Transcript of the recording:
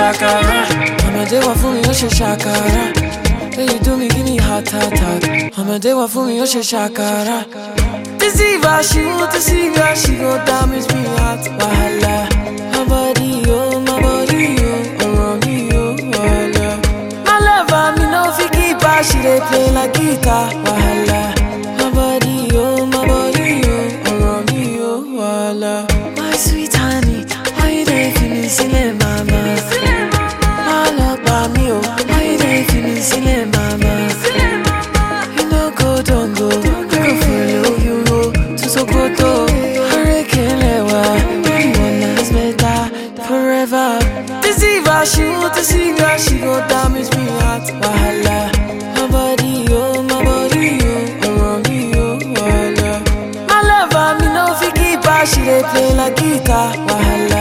shakara. I'ma do one for me, oh she shakara. Hey, you do me, give me heart attack. I'ma do one for me, oh she shakara. Deceiver, she want to see her, she go damage me heart. Wahala, my body, oh, my body, oh, around me, oh, wahala. My lover, me no fi keep her, she dey play like guitar. Wahala, my body, oh, my body, oh, around me, oh, wahala. My sweet honey, why you dey feeling silly, mama? My love, by me, oh, why you dey feeling silly, mama? You no go, don't go, don't go follow you go to Sokoto. Hurricane Lewa, everyone knows better forever. Deceiver, she want to see her, she go damage me heart. Wahala, my body, oh, my body, oh, around me, oh, wahala. My lover, me no fi keep her, she dey play like guitar. Wahala,